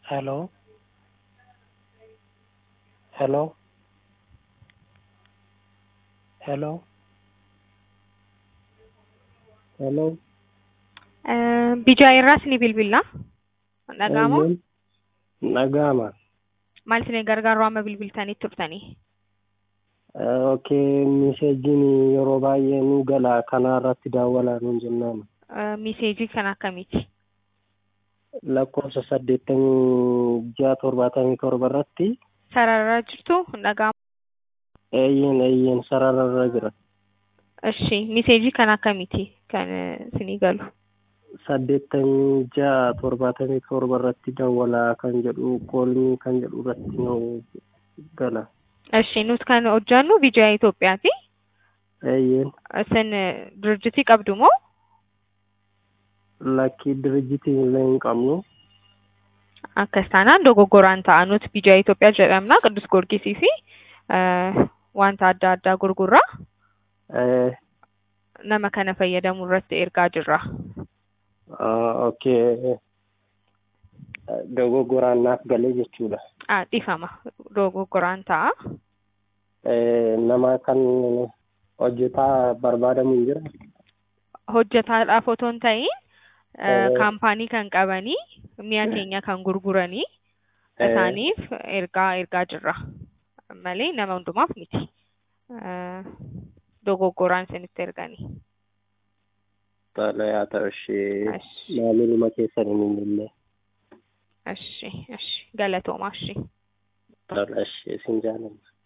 hello hello hello hello Bijaa irraas ni bilbilla. Dhaga'amoo? Dhaga'ama. Maal isin gargaaruu amma bilbiltanii turtanii? Okay, miseejiin yeroo baay'ee nu gala kanaa irratti daawwalaa nuun jennaan. Miseejii kan akkamiiti? Lakkoofsa saddeettamii ja'a torbaatamii torba irratti Sararra jirtu dhaga'amu. eeyyeen eeyyeen sararra jira. Ishi miseejii kan akkamiiti kan isinii galu? saddeettamii ja'a torbaatamii torba irratti daawwalaa kan jedhu koolni kan jedhu irratti nu gala. Ishi nuti kan hojjannu Bijaa Itoophiyaati. Eeyyeen Isin dirjitii qabdu moo? lakkii dirjitii illee hin qabnu. Akkas taanaan dogoggoraan ta'a nuti Bijaa Itoophiyaa jedhamna Qidus Goorgisii fi wanta adda addaa gurgurra. Eh, Nama kana fayyadamuu irratti ergaa jirra. ah, Okay. Dogoggoraan naaf galee jechuudha. Ah, Dhifama dogoggoraan ta'a. Eh, Nama kan hojjetaa barbaadamu hin jira. Hojjetaadhaaf otoo hin ta'in Eh. kaampaanii kan qabanii mi'a keenya kan gurguranii Eh. isaaniif ergaa ergaa jirra malee nama hundumaaf miti. Eh, Dogoggoraan isinitti erganii. Tole haa ta'u ishee Ashi. maamiluma keessan hin illee. Ashi, ashi, galatoomaa ashi. Tole ishee isin jaalladha.